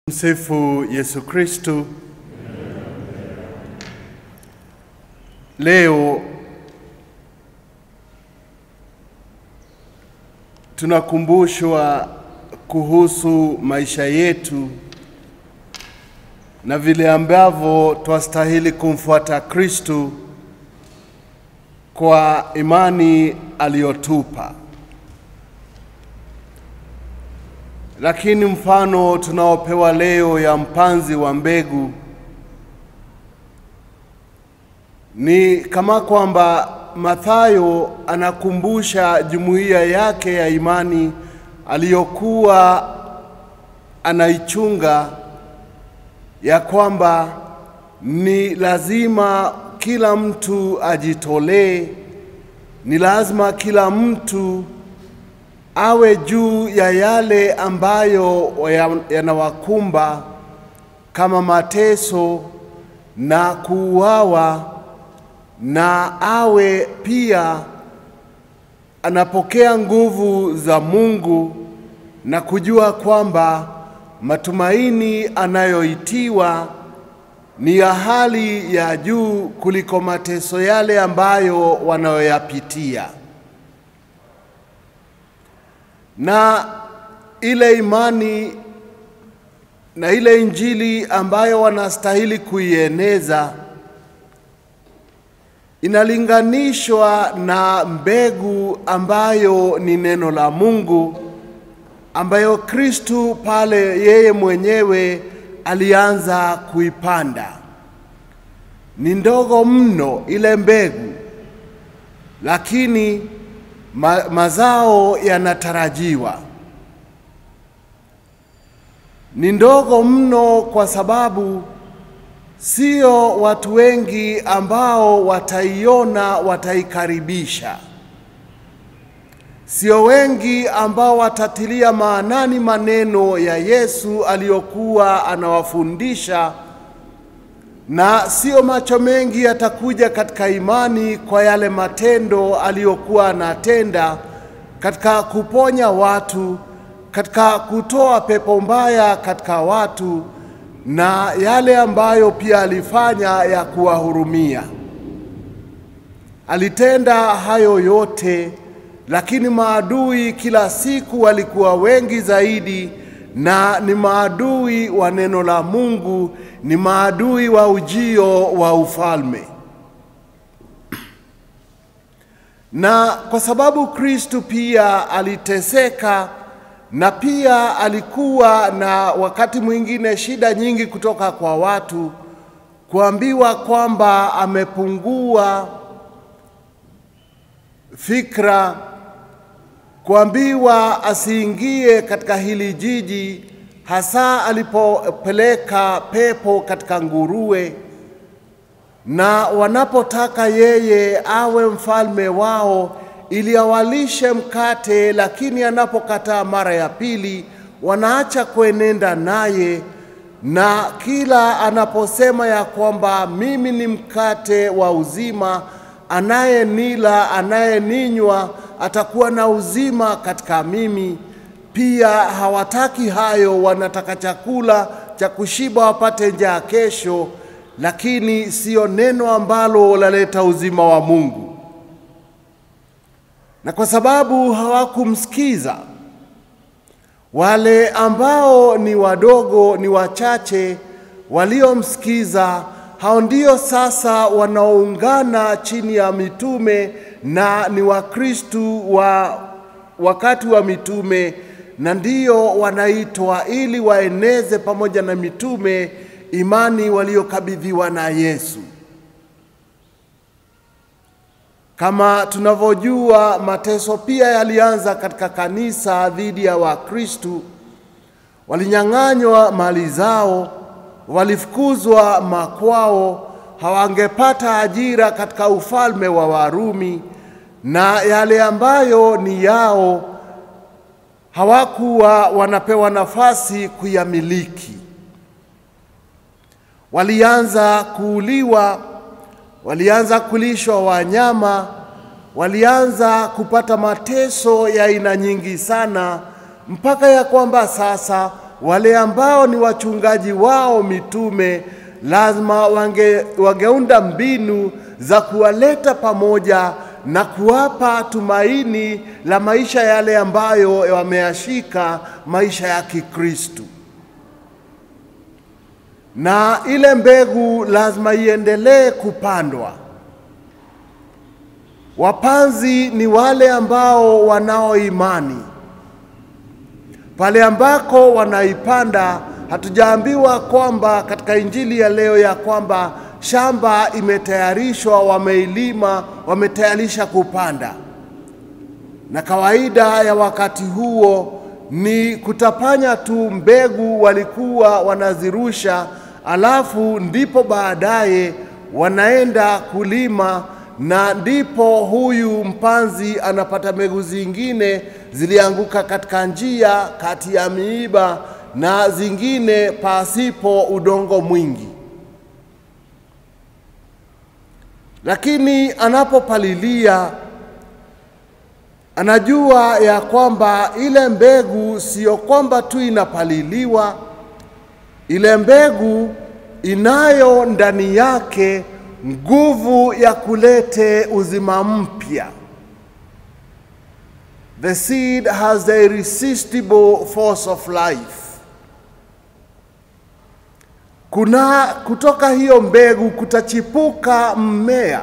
Msifu Yesu Kristu. Leo tunakumbushwa kuhusu maisha yetu na vile ambavyo twastahili kumfuata Kristu kwa imani aliyotupa. Lakini mfano tunaopewa leo ya mpanzi wa mbegu ni kama kwamba Mathayo anakumbusha jumuiya yake ya imani aliyokuwa anaichunga ya kwamba ni lazima kila mtu ajitolee, ni lazima kila mtu awe juu ya yale ambayo yanawakumba kama mateso na kuuawa, na awe pia anapokea nguvu za Mungu na kujua kwamba matumaini anayoitiwa ni ya hali ya juu kuliko mateso yale ambayo wanayoyapitia na ile imani na ile injili ambayo wanastahili kuieneza inalinganishwa na mbegu ambayo ni neno la Mungu ambayo Kristu pale yeye mwenyewe alianza kuipanda. Ni ndogo mno ile mbegu, lakini ma, mazao yanatarajiwa. Ni ndogo mno kwa sababu sio watu wengi ambao wataiona, wataikaribisha. Sio wengi ambao watatilia maanani maneno ya Yesu aliyokuwa anawafundisha, na sio macho mengi yatakuja katika imani kwa yale matendo aliyokuwa anatenda katika kuponya watu, katika kutoa pepo mbaya katika watu, na yale ambayo pia alifanya ya kuwahurumia. Alitenda hayo yote, lakini maadui kila siku walikuwa wengi zaidi, na ni maadui wa neno la Mungu, ni maadui wa ujio wa ufalme. Na kwa sababu Kristu pia aliteseka na pia alikuwa na wakati mwingine shida nyingi kutoka kwa watu, kuambiwa kwamba amepungua fikra, kuambiwa asiingie katika hili jiji, hasa alipopeleka pepo katika nguruwe, na wanapotaka yeye awe mfalme wao ili awalishe mkate, lakini anapokataa mara ya pili, wanaacha kuenenda naye, na kila anaposema ya kwamba mimi ni mkate wa uzima, anayenila anayeninywa atakuwa na uzima katika mimi. Pia hawataki hayo, wanataka chakula cha kushiba wapate njaa kesho, lakini siyo neno ambalo laleta uzima wa Mungu na kwa sababu hawakumsikiza, wale ambao ni wadogo, ni wachache waliomsikiza, hao ndio sasa wanaoungana chini ya mitume na ni Wakristu wa wakati wa mitume, na ndio wanaitwa ili waeneze pamoja na mitume imani waliokabidhiwa na Yesu. Kama tunavyojua mateso pia yalianza katika kanisa dhidi ya Wakristu. Walinyang'anywa mali zao, walifukuzwa makwao, hawangepata ajira katika ufalme wa Warumi, na yale ambayo ni yao hawakuwa wanapewa nafasi kuyamiliki. Walianza kuuliwa walianza kulishwa wanyama, walianza kupata mateso ya aina nyingi sana, mpaka ya kwamba sasa wale ambao ni wachungaji wao mitume lazima wange, wangeunda mbinu za kuwaleta pamoja na kuwapa tumaini la maisha yale ambayo wameyashika maisha ya Kikristu. Na ile mbegu lazima iendelee kupandwa. Wapanzi ni wale ambao wanao imani. Pale ambako wanaipanda, hatujaambiwa kwamba katika injili ya leo ya kwamba shamba imetayarishwa, wameilima, wametayarisha kupanda. Na kawaida ya wakati huo ni kutapanya tu mbegu, walikuwa wanazirusha, alafu ndipo baadaye wanaenda kulima, na ndipo huyu mpanzi anapata mbegu zingine zilianguka katika njia kati ya miiba na zingine pasipo udongo mwingi. Lakini anapopalilia anajua ya kwamba ile mbegu siyo kwamba tu inapaliliwa, ile mbegu inayo ndani yake nguvu ya kulete uzima mpya. The seed has the irresistible force of life. Kuna kutoka hiyo mbegu kutachipuka mmea,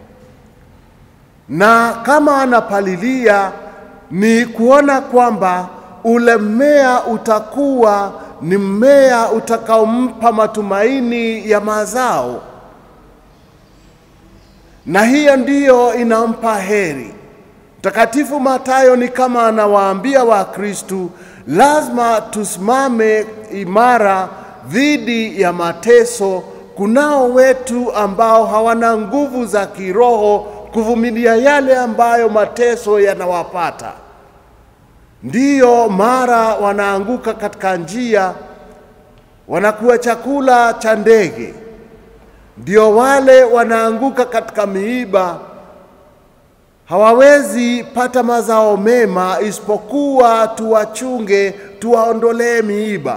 na kama anapalilia ni kuona kwamba ule mmea utakuwa ni mmea utakaompa matumaini ya mazao, na hiyo ndiyo inampa heri. Mtakatifu Mathayo ni kama anawaambia Wakristu, lazima tusimame imara dhidi ya mateso. Kunao wetu ambao hawana nguvu za kiroho kuvumilia yale ambayo mateso yanawapata, ndiyo mara wanaanguka katika njia, wanakuwa chakula cha ndege, ndio wale wanaanguka katika miiba hawawezi pata mazao mema isipokuwa tuwachunge, tuwaondolee miiba.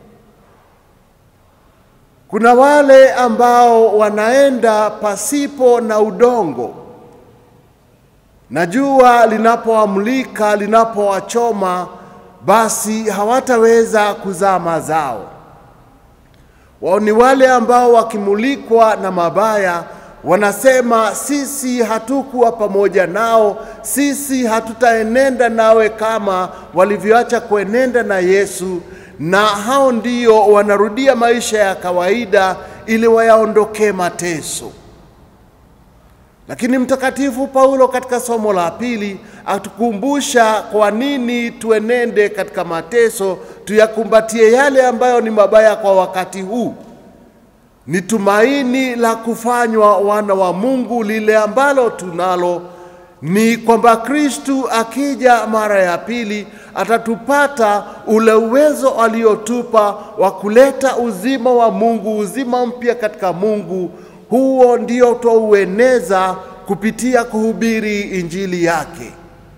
Kuna wale ambao wanaenda pasipo na udongo, na jua linapoamulika linapowachoma, basi hawataweza kuzaa mazao. Wao ni wale ambao wakimulikwa na mabaya wanasema sisi hatukuwa pamoja nao, sisi hatutaenenda nawe kama walivyoacha kuenenda na Yesu, na hao ndio wanarudia maisha ya kawaida ili wayaondokee mateso. Lakini Mtakatifu Paulo katika somo la pili atukumbusha kwa nini tuenende katika mateso, tuyakumbatie yale ambayo ni mabaya kwa wakati huu ni tumaini la kufanywa wana wa Mungu. Lile ambalo tunalo ni kwamba Kristu akija mara ya pili atatupata ule uwezo aliotupa wa kuleta uzima wa Mungu, uzima mpya katika Mungu. Huo ndio twaueneza kupitia kuhubiri injili yake.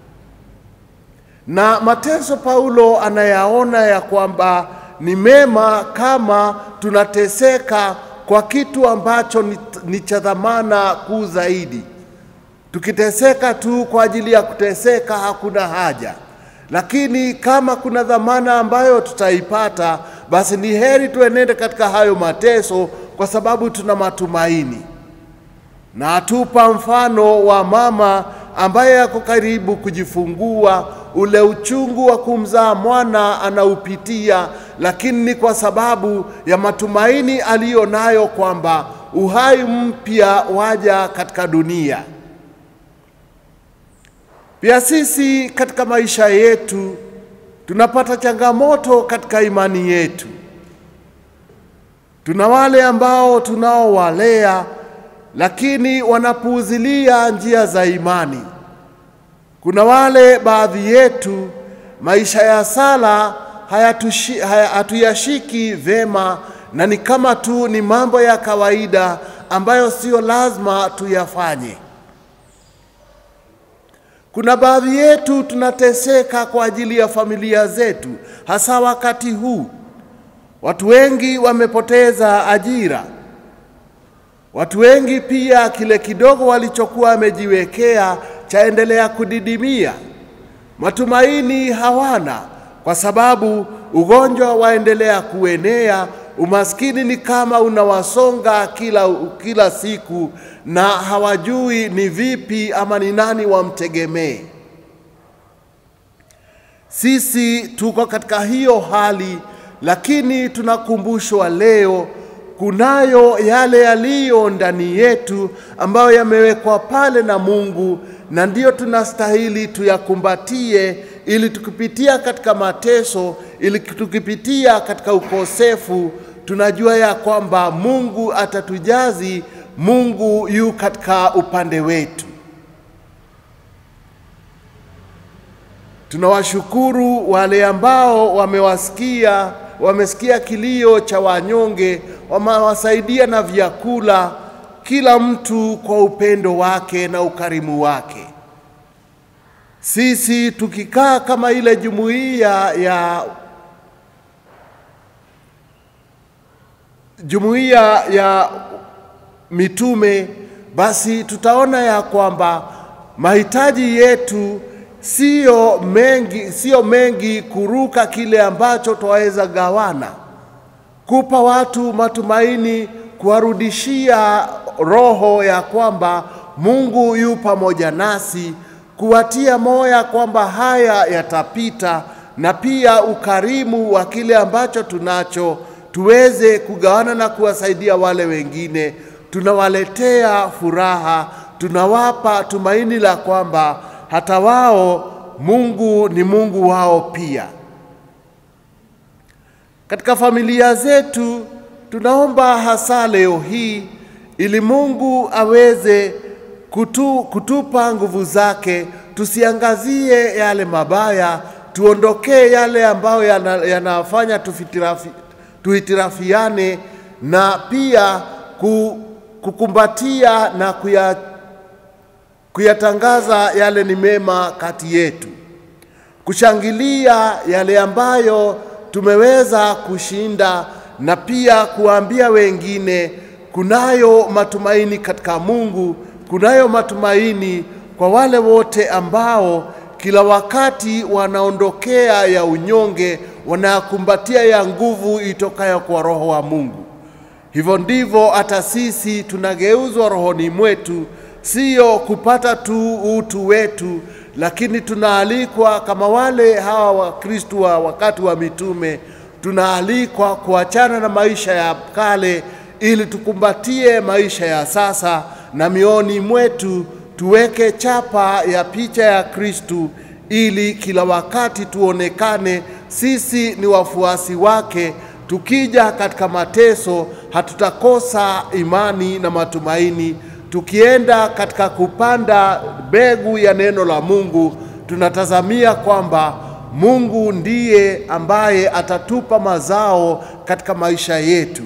Na mateso Paulo anayaona ya kwamba ni mema kama tunateseka kwa kitu ambacho ni, ni cha dhamana kuu zaidi. Tukiteseka tu kwa ajili ya kuteseka hakuna haja, lakini kama kuna dhamana ambayo tutaipata, basi ni heri tuenende katika hayo mateso, kwa sababu tuna matumaini. Na atupa mfano wa mama ambaye ako karibu kujifungua, ule uchungu wa kumzaa mwana anaupitia, lakini ni kwa sababu ya matumaini aliyo nayo kwamba uhai mpya waja katika dunia. Pia sisi katika maisha yetu tunapata changamoto katika imani yetu. Tuna wale ambao tunaowalea lakini wanapuuzilia njia za imani. Kuna wale baadhi yetu maisha ya sala hayatushi, haya, hatuyashiki vema na ni kama tu ni mambo ya kawaida ambayo sio lazima tuyafanye. Kuna baadhi yetu tunateseka kwa ajili ya familia zetu, hasa wakati huu Watu wengi wamepoteza ajira. Watu wengi pia kile kidogo walichokuwa wamejiwekea chaendelea kudidimia. Matumaini hawana kwa sababu ugonjwa waendelea kuenea. Umaskini ni kama unawasonga kila, kila siku na hawajui ni vipi ama ni nani wamtegemee. Sisi tuko katika hiyo hali, lakini tunakumbushwa leo kunayo yale yaliyo ndani yetu ambayo yamewekwa pale na Mungu, na ndiyo tunastahili tuyakumbatie, ili tukipitia katika mateso, ili tukipitia katika ukosefu, tunajua ya kwamba Mungu atatujazi, Mungu yu katika upande wetu. Tunawashukuru wale ambao wamewasikia wamesikia kilio cha wanyonge, wamewasaidia na vyakula, kila mtu kwa upendo wake na ukarimu wake. Sisi tukikaa kama ile jumuiya ya jumuiya ya mitume, basi tutaona ya kwamba mahitaji yetu sio mengi, sio mengi kuruka kile ambacho twaweza gawana, kupa watu matumaini, kuwarudishia roho ya kwamba Mungu yu pamoja nasi, kuwatia moya kwamba haya yatapita, na pia ukarimu wa kile ambacho tunacho tuweze kugawana na kuwasaidia wale wengine. Tunawaletea furaha, tunawapa tumaini la kwamba hata wao Mungu ni Mungu wao pia. Katika familia zetu tunaomba hasa leo hii ili Mungu aweze kutu, kutupa nguvu zake, tusiangazie yale mabaya, tuondokee yale ambayo yanafanya yana tufitirafi, tuhitirafiane na pia kukumbatia na kuya kuyatangaza yale ni mema kati yetu, kushangilia yale ambayo tumeweza kushinda, na pia kuwaambia wengine kunayo matumaini katika Mungu, kunayo matumaini kwa wale wote ambao kila wakati wanaondokea ya unyonge, wanakumbatia ya nguvu itokayo kwa Roho wa Mungu. Hivyo ndivyo hata sisi tunageuzwa rohoni mwetu sio kupata tu utu wetu, lakini tunaalikwa kama wale hawa Wakristo wa wakati wa mitume, tunaalikwa kuachana na maisha ya kale ili tukumbatie maisha ya sasa, na mioni mwetu tuweke chapa ya picha ya Kristu ili kila wakati tuonekane sisi ni wafuasi wake. Tukija katika mateso, hatutakosa imani na matumaini tukienda katika kupanda mbegu ya neno la Mungu, tunatazamia kwamba Mungu ndiye ambaye atatupa mazao katika maisha yetu.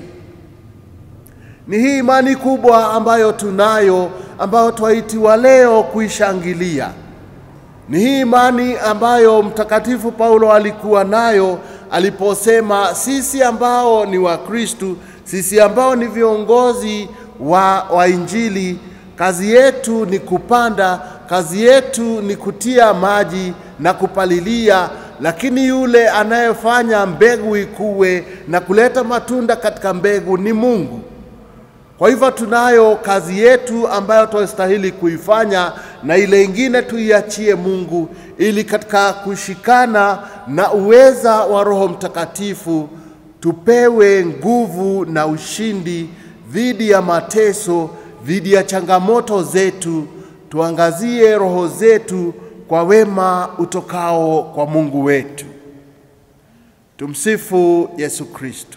Ni hii imani kubwa ambayo tunayo, ambayo twaitiwa leo kuishangilia. Ni hii imani ambayo Mtakatifu Paulo alikuwa nayo aliposema, sisi ambao ni Wakristu, sisi ambao ni viongozi wa, wa Injili, kazi yetu ni kupanda, kazi yetu ni kutia maji na kupalilia, lakini yule anayefanya mbegu ikue na kuleta matunda katika mbegu ni Mungu. Kwa hivyo tunayo kazi yetu ambayo tunastahili kuifanya, na ile ingine tuiachie Mungu, ili katika kushikana na uweza wa Roho Mtakatifu tupewe nguvu na ushindi dhidi ya mateso, dhidi ya changamoto zetu, tuangazie roho zetu kwa wema utokao kwa Mungu wetu. Tumsifu Yesu Kristo.